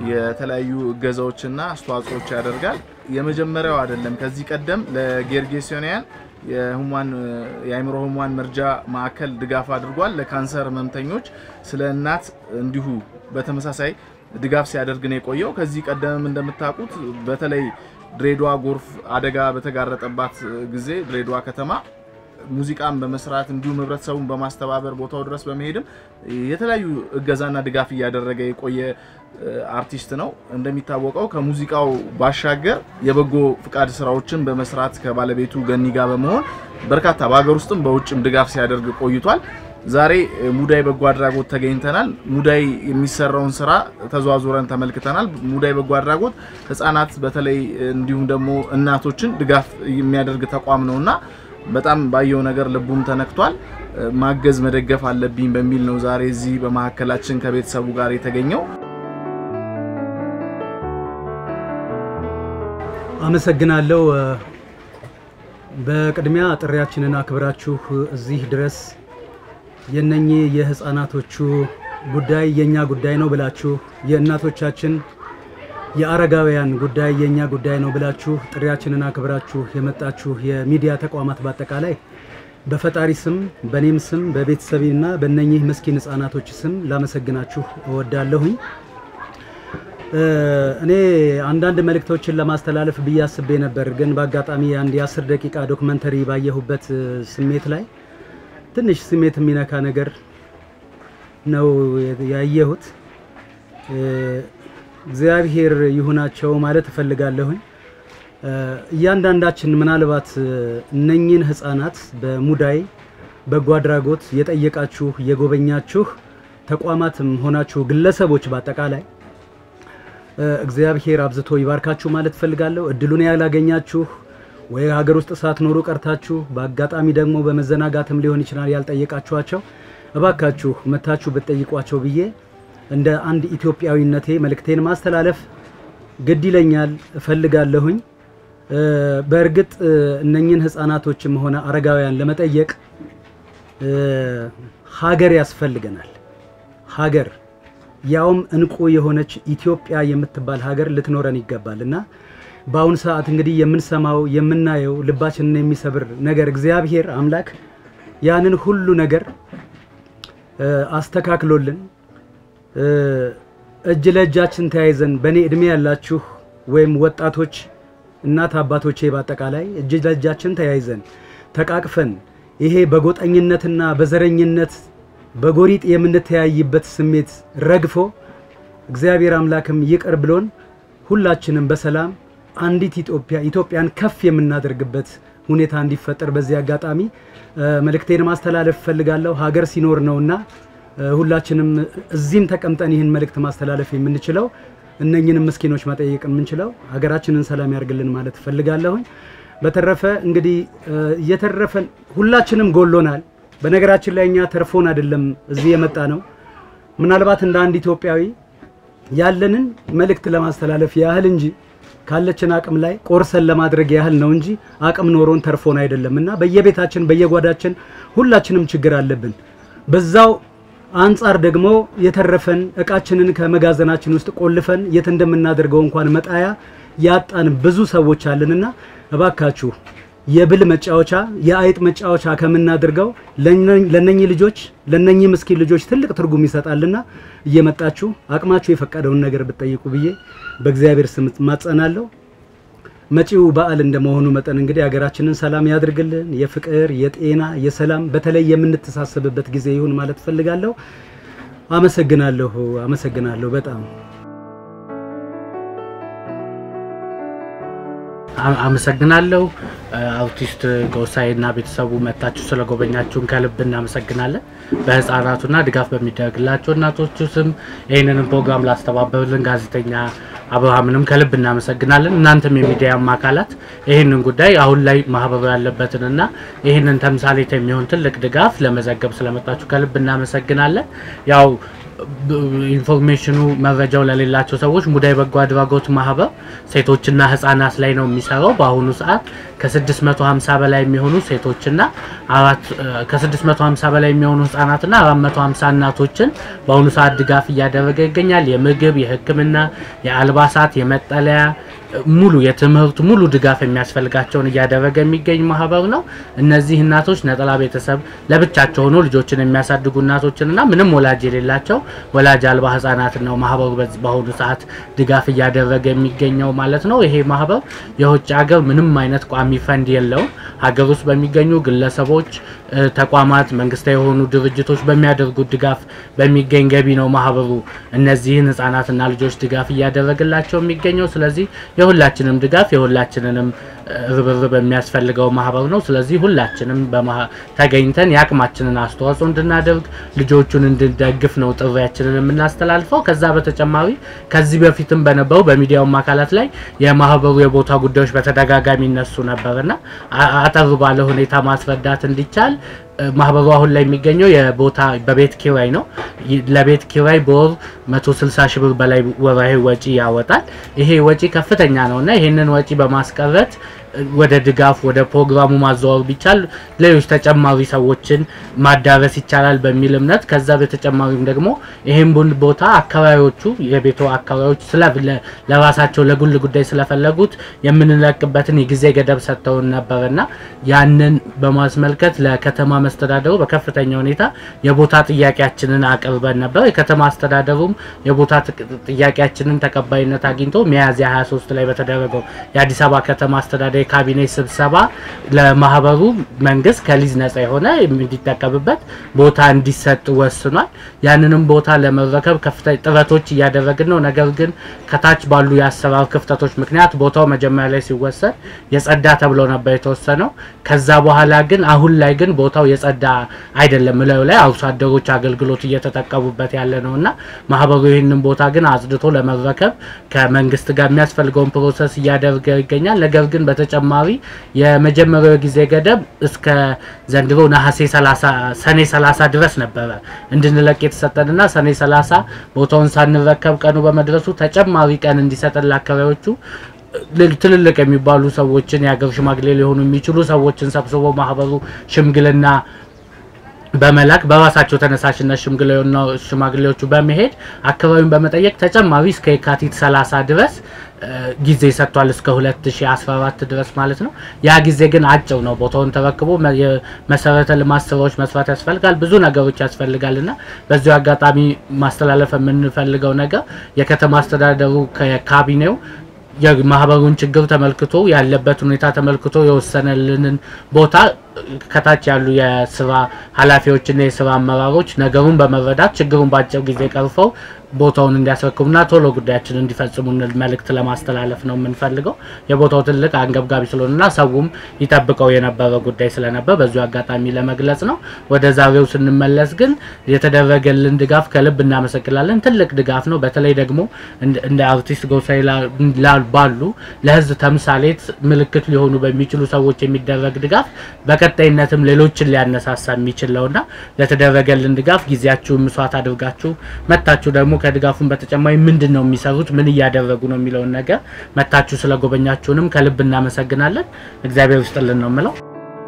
የተለያዩ እገዛዎችና አስተዋጽኦዎች ያደርጋል። የመጀመሪያው አይደለም። ከዚህ ቀደም ለጌርጌሲዮናውያን የህሙማን የአእምሮ ህሙማን መርጃ ማዕከል ድጋፍ አድርጓል። ለካንሰር ህመምተኞች ስለ እናት እንዲሁ በተመሳሳይ ድጋፍ ሲያደርግ ነው የቆየው። ከዚህ ቀደምም እንደምታውቁት በተለይ ድሬዳዋ ጎርፍ አደጋ በተጋረጠባት ጊዜ ድሬዳዋ ከተማ ሙዚቃን በመስራት እንዲሁም ህብረተሰቡን በማስተባበር ቦታው ድረስ በመሄድም የተለያዩ እገዛና ድጋፍ እያደረገ የቆየ አርቲስት ነው። እንደሚታወቀው ከሙዚቃው ባሻገር የበጎ ፍቃድ ስራዎችን በመስራት ከባለቤቱ ገኒ ጋር በመሆን በርካታ በሀገር ውስጥም በውጭም ድጋፍ ሲያደርግ ቆይቷል። ዛሬ ሙዳይ በጎ አድራጎት ተገኝተናል። ሙዳይ የሚሰራውን ስራ ተዘዋዙረን ተመልክተናል። ሙዳይ በጎ አድራጎት ህጻናት በተለይ እንዲሁም ደግሞ እናቶችን ድጋፍ የሚያደርግ ተቋም ነውና በጣም ባየው ነገር ልቡም ተነክቷል። ማገዝ መደገፍ አለብኝ በሚል ነው ዛሬ እዚህ በመካከላችን ከቤተሰቡ ጋር የተገኘው። አመሰግናለሁ። በቅድሚያ ጥሪያችንን አክብራችሁ እዚህ ድረስ የነኚህ የህፃናቶቹ ጉዳይ የኛ ጉዳይ ነው ብላችሁ የእናቶቻችን የአረጋውያን ጉዳይ የኛ ጉዳይ ነው ብላችሁ ጥሪያችንን አክብራችሁ የመጣችሁ የሚዲያ ተቋማት በአጠቃላይ በፈጣሪ ስም በእኔም ስም በቤተሰቤና በእነኚህ ምስኪን ህፃናቶች ስም ላመሰግናችሁ እወዳለሁኝ። እኔ አንዳንድ መልእክቶችን ለማስተላለፍ ብዬ አስቤ ነበር፣ ግን በአጋጣሚ አንድ የአስር ደቂቃ ዶክመንተሪ ባየሁበት ስሜት ላይ ትንሽ ስሜት የሚነካ ነገር ነው ያየሁት። እግዚአብሔር ይሁናቸው ማለት እፈልጋለሁኝ። እያንዳንዳችን ምናልባት እነኚህን ህፃናት በሙዳይ በጎ አድራጎት የጠየቃችሁ የጎበኛችሁ ተቋማትም ሆናችሁ ግለሰቦች በአጠቃላይ እግዚአብሔር አብዝቶ ይባርካችሁ ማለት እፈልጋለሁ። እድሉን ያላገኛችሁ ወይ ሀገር ውስጥ ሳትኖሩ ቀርታችሁ በአጋጣሚ ደግሞ በመዘናጋትም ሊሆን ይችላል ያልጠየቃችኋቸው፣ እባካችሁ መታችሁ ብትጠይቋቸው ብዬ እንደ አንድ ኢትዮጵያዊነቴ መልእክቴን ማስተላለፍ ግድ ይለኛል እፈልጋለሁኝ። በእርግጥ እነኝን ህፃናቶችም ሆነ አረጋውያን ለመጠየቅ ሀገር ያስፈልገናል። ሀገር ያውም እንቁ የሆነች ኢትዮጵያ የምትባል ሀገር ልትኖረን ይገባል እና በአሁኑ ሰዓት እንግዲህ የምንሰማው የምናየው ልባችንን የሚሰብር ነገር እግዚአብሔር አምላክ ያንን ሁሉ ነገር አስተካክሎልን እጅ ለእጃችን ተያይዘን በእኔ እድሜ ያላችሁ ወይም ወጣቶች እናት አባቶቼ በአጠቃላይ እጅ ለእጃችን ተያይዘን ተቃቅፈን ይሄ በጎጠኝነትና በዘረኝነት በጎሪጥ የምንተያይበት ስሜት ረግፎ እግዚአብሔር አምላክም ይቅር ብሎን ሁላችንም በሰላም አንዲት ኢትዮጵያ ኢትዮጵያን ከፍ የምናደርግበት ሁኔታ እንዲፈጠር በዚህ አጋጣሚ መልእክቴን ማስተላለፍ እፈልጋለሁ። ሀገር ሲኖር ነውና ሁላችንም እዚህም ተቀምጠን ይህን መልእክት ማስተላለፍ የምንችለው እነኝንም ምስኪኖች መጠየቅ የምንችለው ሀገራችንን ሰላም ያርግልን ማለት እፈልጋለሁኝ። በተረፈ እንግዲህ እየተረፈን ሁላችንም ጎሎናል። በነገራችን ላይ እኛ ተርፎን አይደለም እዚህ የመጣ ነው። ምናልባት እንደ አንድ ኢትዮጵያዊ ያለንን መልእክት ለማስተላለፍ ያህል እንጂ ካለችን አቅም ላይ ቆርሰን ለማድረግ ያህል ነው እንጂ አቅም ኖሮን ተርፎን አይደለም እና በየቤታችን በየጓዳችን ሁላችንም ችግር አለብን። በዛው አንጻር ደግሞ የተረፈን እቃችንን ከመጋዘናችን ውስጥ ቆልፈን የት እንደምናደርገው እንኳን መጣያ ያጣን ብዙ ሰዎች አለንና እባካችሁ የብል መጫወቻ የአይጥ መጫወቻ ከምናደርገው ለነኚህ ልጆች ለነኚህ ምስኪን ልጆች ትልቅ ትርጉም ይሰጣልና እየመጣችሁ አቅማችሁ የፈቀደውን ነገር ብትጠይቁ ብዬ በእግዚአብሔር ስም ማጸናለሁ። መጪው በዓል እንደመሆኑ መጠን እንግዲህ ሀገራችንን ሰላም ያድርግልን። የፍቅር፣ የጤና፣ የሰላም በተለይ የምንተሳሰብበት ጊዜ ይሁን ማለት ፈልጋለሁ። አመሰግናለሁ። አመሰግናለሁ በጣም አመሰግናለሁ። አውቲስት ጎሳዬ እና ቤተሰቡ መታችሁ ስለጎበኛችሁን ከልብ እናመሰግናለን። በህፃናቱና ድጋፍ በሚደረግላቸው እናቶቹ ስም ይህንንም ፕሮግራም ላስተባበሩልን ጋዜጠኛ አብርሃምንም ከልብ እናመሰግናለን። እናንተም የሚዲያም አካላት ይህንን ጉዳይ አሁን ላይ ማህበሩ ያለበትንና ይህንን ተምሳሌት የሚሆን ትልቅ ድጋፍ ለመዘገብ ስለመጣችሁ ከልብ እናመሰግናለን። ያው ኢንፎርሜሽኑ መረጃው ለሌላቸው ሰዎች ሙዳይ በጎ አድራጎት ማህበር ሴቶችና ህጻናት ላይ ነው የሚሰራው። በአሁኑ ሰዓት ከ650 በላይ የሚሆኑ ሴቶችና አራት ከ650 በላይ የሚሆኑ ህጻናትና 450 እናቶችን በአሁኑ ሰዓት ድጋፍ እያደረገ ይገኛል። የምግብ፣ የሕክምና፣ የአልባሳት፣ የመጠለያ ሙሉ የትምህርት ሙሉ ድጋፍ የሚያስፈልጋቸውን እያደረገ የሚገኝ ማህበር ነው። እነዚህ እናቶች ነጠላ ቤተሰብ ለብቻቸው ሆኖ ልጆችን የሚያሳድጉ እናቶችንና ምንም ወላጅ የሌላቸው ወላጅ አልባ ህጻናትን ነው ማህበሩ በዚህ በአሁኑ ሰዓት ድጋፍ እያደረገ የሚገኘው ማለት ነው። ይሄ ማህበር የውጭ ሀገር ምንም አይነት ቋሚ ፈንድ የለውም። ሀገር ውስጥ በሚገኙ ግለሰቦች፣ ተቋማት፣ መንግስታዊ የሆኑ ድርጅቶች በሚያደርጉት ድጋፍ በሚገኝ ገቢ ነው ማህበሩ እነዚህን ህጻናትና ልጆች ድጋፍ እያደረገላቸው የሚገኘው። ስለዚህ የሁላችንም ድጋፍ የሁላችንንም ርብርብ የሚያስፈልገው ማህበር ነው። ስለዚህ ሁላችንም ተገኝተን የአቅማችንን አስተዋጽኦ እንድናደርግ ልጆቹን እንድንደግፍ ነው ጥሪያችንን የምናስተላልፈው። ከዛ በተጨማሪ ከዚህ በፊትም በነበሩ በሚዲያውም አካላት ላይ የማህበሩ የቦታ ጉዳዮች በተደጋጋሚ ይነሱ ነበርና አጠር ባለ ሁኔታ ማስረዳት እንዲቻል ማህበሩ አሁን ላይ የሚገኘው የቦታ በቤት ኪራይ ነው። ለቤት ኪራይ በወር 160 ሺህ ብር በላይ ወርሃዊ ወጪ ያወጣል። ይሄ ወጪ ከፍተኛ ነው እና ይህንን ወጪ በማስቀረት ወደ ድጋፍ ወደ ፕሮግራሙ ማዘዋወር ቢቻል ሌሎች ተጨማሪ ሰዎችን ማዳረስ ይቻላል በሚል እምነት ከዛ በተጨማሪም ደግሞ ይህም ቦታ አካባቢዎቹ የቤቱ አካባቢዎች ስለ ለራሳቸው ለጉል ጉዳይ ስለፈለጉት የምንለቅበትን የጊዜ ገደብ ሰጥተውን ነበርና ያንን በማስመልከት ለከተማ መስተዳደሩ በከፍተኛ ሁኔታ የቦታ ጥያቄያችንን አቅርበን ነበር። የከተማ አስተዳደሩም የቦታ ጥያቄያችንን ተቀባይነት አግኝቶ ሚያዝያ 23 ላይ በተደረገው የአዲስ አበባ ከተማ አስተዳደር የካቢኔ ስብሰባ ለማህበሩ መንግስት ከሊዝ ነጻ የሆነ እንዲጠቀምበት ቦታ እንዲሰጥ ወስኗል። ያንንም ቦታ ለመረከብ ከፍተኛ ጥረቶች እያደረግን ነው። ነገር ግን ከታች ባሉ የአሰራር ክፍተቶች ምክንያት ቦታው መጀመሪያ ላይ ሲወሰድ የጸዳ ተብሎ ነበር የተወሰነው። ከዛ በኋላ ግን አሁን ላይ ግን ቦታው የጸዳ አይደለም። ላዩ ላይ አርሶ አደሮች አገልግሎት እየተጠቀሙበት ያለ ነው እና ማህበሩ ይህንን ቦታ ግን አጽድቶ ለመረከብ ከመንግስት ጋር የሚያስፈልገውን ፕሮሰስ እያደረገ ይገኛል። ነገር ግን በተጨማሪ የመጀመሪያው ጊዜ ገደብ እስከ ዘንድሮ ነሐሴ 30 ሰኔ 30 ድረስ ነበረ እንድንለቅ የተሰጠንና ሰኔ 30 ቦታውን ሳንረከብ ቀኑ በመድረሱ ተጨማሪ ቀን እንዲሰጠን ለአካባቢዎቹ ትልልቅ የሚባሉ ሰዎችን የሀገር ሽማግሌ ሊሆኑ የሚችሉ ሰዎችን ሰብስቦ ማህበሩ ሽምግልና በመላክ በራሳቸው ተነሳሽነት ሽማግሌዎቹ በመሄድ አካባቢውን በመጠየቅ ተጨማሪ እስከ የካቲት 30 ድረስ ጊዜ ሰጥቷል። እስከ 2014 ድረስ ማለት ነው። ያ ጊዜ ግን አጭር ነው። ቦታውን ተረክቦ መሰረተ ልማት ስራዎች መስራት ያስፈልጋል። ብዙ ነገሮች ያስፈልጋል እና በዚሁ አጋጣሚ ማስተላለፍ የምንፈልገው ነገር የከተማ አስተዳደሩ ከካቢኔው የማህበሩን ችግር ተመልክቶ ያለበት ሁኔታ ተመልክቶ የወሰነልንን ቦታ ከታች ያሉ የስራ ኃላፊዎችና የስራ አመራሮች ነገሩን በመረዳት ችግሩን በአጭር ጊዜ ቀርፈው ቦታውን እንዲያስረክቡና ቶሎ ጉዳያችንን እንዲፈጽሙ መልእክት ለማስተላለፍ ነው የምንፈልገው። የቦታው ትልቅ አንገብጋቢ ስለሆነና ሰውም ይጠብቀው የነበረ ጉዳይ ስለነበር በዚሁ አጋጣሚ ለመግለጽ ነው። ወደ ዛሬው ስንመለስ ግን የተደረገልን ድጋፍ ከልብ እናመሰግናለን። ትልቅ ድጋፍ ነው። በተለይ ደግሞ እንደ አርቲስት ጎሳዬ ባሉ ለህዝብ ተምሳሌት ምልክት ሊሆኑ በሚችሉ ሰዎች የሚደረግ ድጋፍ በቀጣይነትም ሌሎችን ሊያነሳሳ የሚችል ነውና ለተደረገልን ድጋፍ ጊዜያችሁን መስዋዕት አድርጋችሁ መታችሁ ደግሞ ከድጋፉን በተጨማሪ ምንድን ነው የሚሰሩት ምን እያደረጉ ነው የሚለውን ነገር መታችሁ ስለጎበኛችሁንም ከልብ እናመሰግናለን። እግዚአብሔር ይስጥልን ነው የምለው።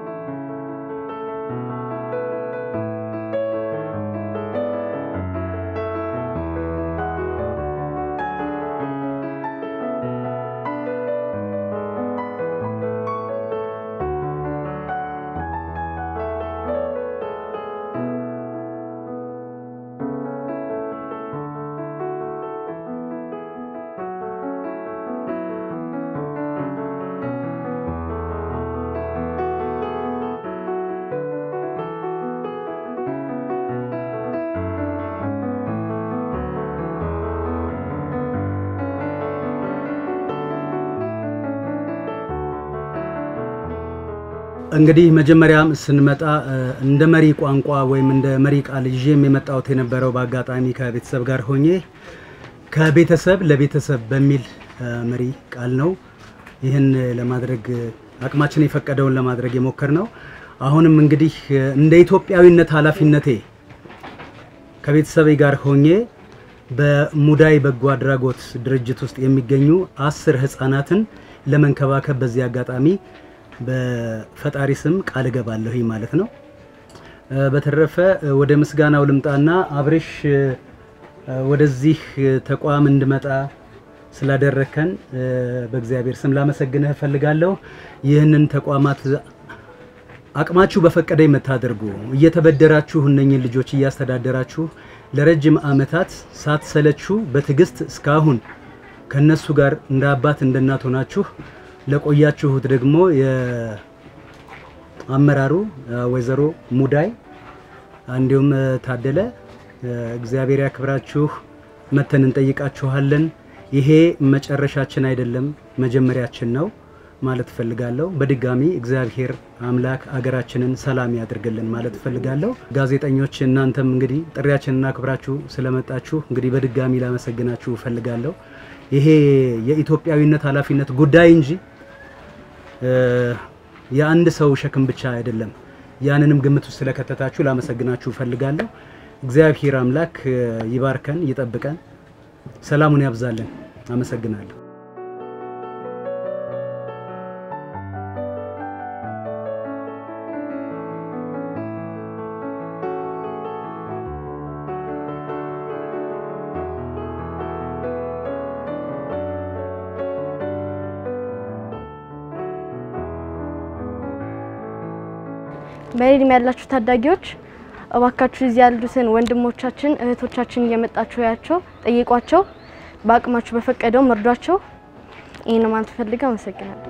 እንግዲህ መጀመሪያም ስንመጣ እንደ መሪ ቋንቋ ወይም እንደ መሪ ቃል ይዤም የመጣሁት የነበረው በአጋጣሚ ከቤተሰብ ጋር ሆኜ ከቤተሰብ ለቤተሰብ በሚል መሪ ቃል ነው። ይህን ለማድረግ አቅማችን የፈቀደውን ለማድረግ የሞከር ነው። አሁንም እንግዲህ እንደ ኢትዮጵያዊነት ኃላፊነቴ ከቤተሰቤ ጋር ሆኜ በሙዳይ በጎ አድራጎት ድርጅት ውስጥ የሚገኙ አስር ህጻናትን ለመንከባከብ በዚህ አጋጣሚ በፈጣሪ ስም ቃል እገባለሁ ማለት ነው። እ፣ በተረፈ እ፣ ወደ ምስጋናው ልምጣና አብሬሽ እ፣ ወደዚህ ተቋም እንድመጣ ስላደረከን እ፣ በእግዚአብሔር ስም ላመሰግንህ እፈልጋለሁ። ይህንን ተቋማት አቅማችሁ በፈቀደ የምታደርጉ እየተበደራችሁ እነኝን ልጆች እያስተዳደራችሁ ለረጅም ዓመታት ሳትሰለችሁ በትዕግስት እስካሁን ከነሱ ጋር እንደ አባት እንደ እናት ሆናችሁ ለቆያችሁት ደግሞ የአመራሩ ወይዘሮ ሙዳይ እንዲሁም እ፣ ታደለ እ፣ እግዚአብሔር ያክብራችሁ። መተን እንጠይቃችኋለን። ይሄ መጨረሻችን አይደለም መጀመሪያችን ነው ማለት እፈልጋለሁ። በድጋሚ እግዚአብሔር አምላክ አገራችንን ሰላም ያድርግልን ማለት እፈልጋለሁ። ጋዜጠኞች እናንተም እንግዲህ ጥሪያችንን አክብራችሁ ስለመጣችሁ እንግዲህ በድጋሚ ላመሰግናችሁ እፈልጋለሁ። ይሄ የኢትዮጵያዊነት ኃላፊነት ጉዳይ እንጂ እ፣ የአንድ ሰው ሸክም ብቻ አይደለም። ያንንም ግምት ውስጥ ስለከተታችሁ ላመሰግናችሁ እፈልጋለሁ። እግዚአብሔር አምላክ እ፣ ይባርከን፣ ይጠብቀን፣ ሰላሙን ያብዛልን። አመሰግናለሁ። በእኔ እድሜ ያላችሁ ታዳጊዎች እባካችሁ እዚህ ያሉትን ወንድሞቻችን እህቶቻችን እየመጣችሁ ያቸው ጠይቋቸው፣ በአቅማችሁ በፈቀደው መርዷቸው። ይህን ማለት ፈልገው አመሰግናለሁ።